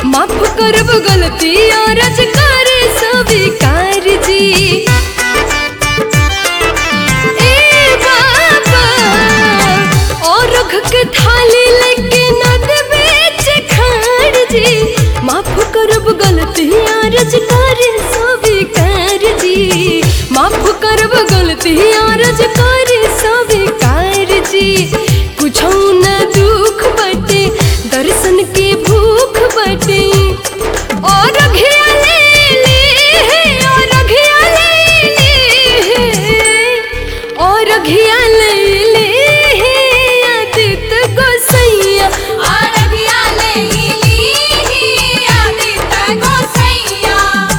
माफ करब गलती और अजकार स्वीकार जी ए बाबा और रख के थाली लेके नद बेच खाड़ जी माफ करब गलती और अजकार स्वीकार जी माफ करब गलती और अजकार स्वीकार जी कुछ न दुख बटे दर्शन के भूख बटे और घिया ले ले और घिया ले ले और घिया ले ले आदित गोसैया आरगिया ले ली आदित गोसैया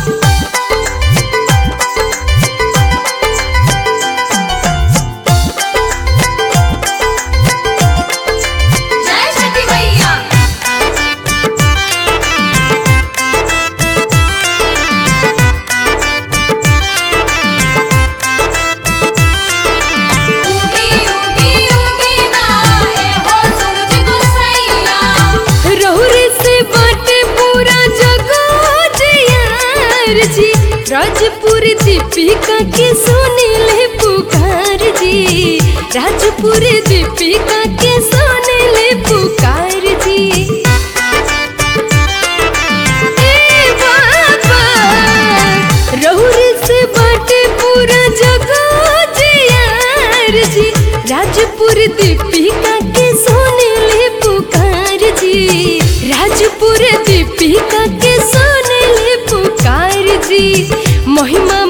जय छठी मैया उगी उगी उगी ना ए हो सूरज गोसैया रहुरे से बाटे पूरा जगत यार जी राजपुर दीपिका के सोने ले पुकार जी राजपुर दीपिका के सोने ले पुकार जी ए बाबा रहुरे से बाटे पूरा जगत यार जी राजपुर दीपिका के सोने ले पुकार जी राजपुर दीपिका के सोने ले पुकार जी महिमा